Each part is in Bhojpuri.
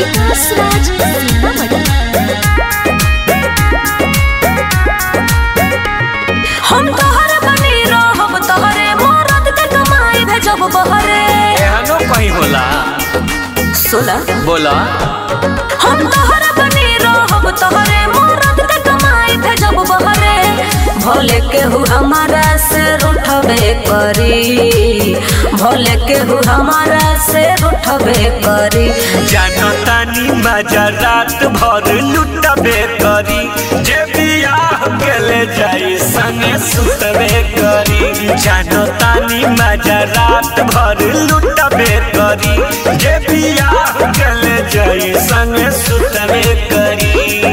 विकास राज सीतामढ़ी हम तोहर बनी रहब तोहरे मरद के कमाई भेजब बहरे एहनो कहीं होला सुना बोला हम तोहर बनी रहब तोहरे मरद के कमाई भेजब बहरे भोले केहू हमारा से उठबे करी भोले केहू हमारा से उठबे करी जानो तानी मजा रात भर लुटबे करी जे बियाह गेले जाई संगे सुतबे करी जानो तानी मजा रात भर लुटबे करी जे बियाह गेले जाई संगे सुतबे करी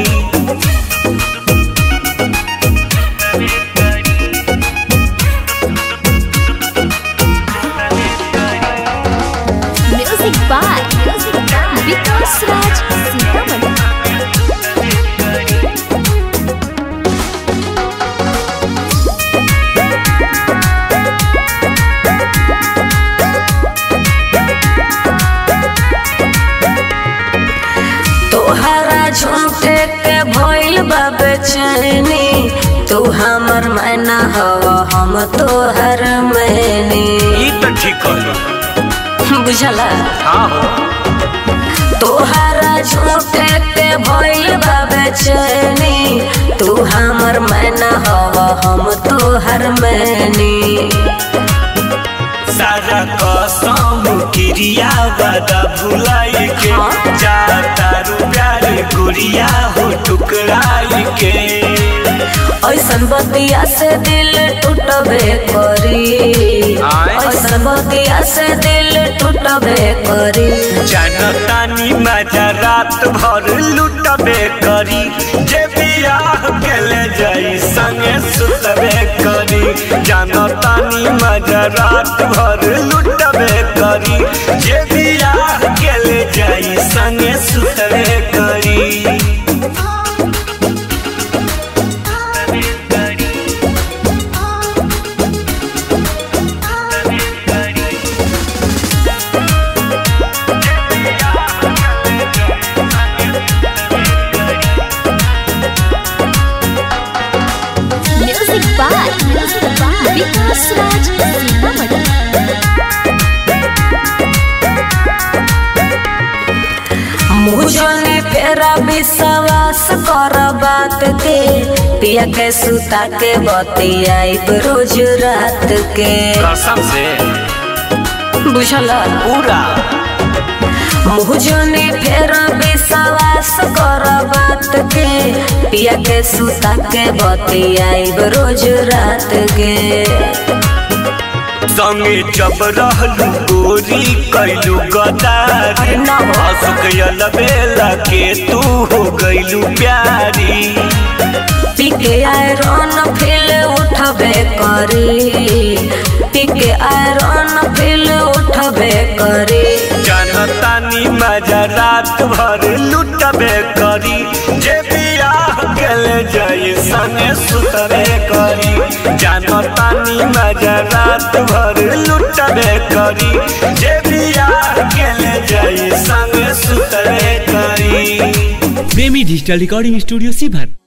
म्यूजिक बाय विकास राज सीतामढ़ी तोहरा झूठे के भइल बा बेचैनी तू हमर मैना हवा हम तोहर मैनी ई तो ठीक हो बुझला हाँ हो तोहरा झूठे के भइल बा बेचैनी तू हमर मैना हवा हम तोहर मैनी सारा कसम क्रिया वादा भुलाई के हाँ। जाता प्यार गुड़िया हो टुकराई के ऐसन बतिया से दिल टूटबे करी आय। ऐसन बतिया से दिल टूटबे करी जानतानी मजा रात भर लुटबे करी जे बियाह गेले जाई संगे सुतबे करी जानतानी मजा रात भर लुटबे करी जे बियाह गेले जाई संगे सुतबे करी म्यूजिक बाय विकास राज सीतामढ़ी मुझे फेरा विश्वास कर बात के पिया के सुता के बतियाई रोज रात के कसम से बुझला पूरा मुझे फेरा विश्वास कर बात के पिया के सुता के बतियाई रोज रात के संगे जब रहलू गोरी कैलू गदारी अरे ना हो। असुकयल बेला के तू हो गईलू प्यारी पीके आयरन फिल उठबे करी पीके आयरन फिल उठबे करी जानतानी मजा रात भर लुटबे करी जे बियाह गेले जाई संगे सुतबे करी जानतानी मजा रात भर लुटबे करी जे बियाह गेले जाई संगे सुतबे करी प्रेमी डिजिटल रिकॉर्डिंग स्टूडियो सीभर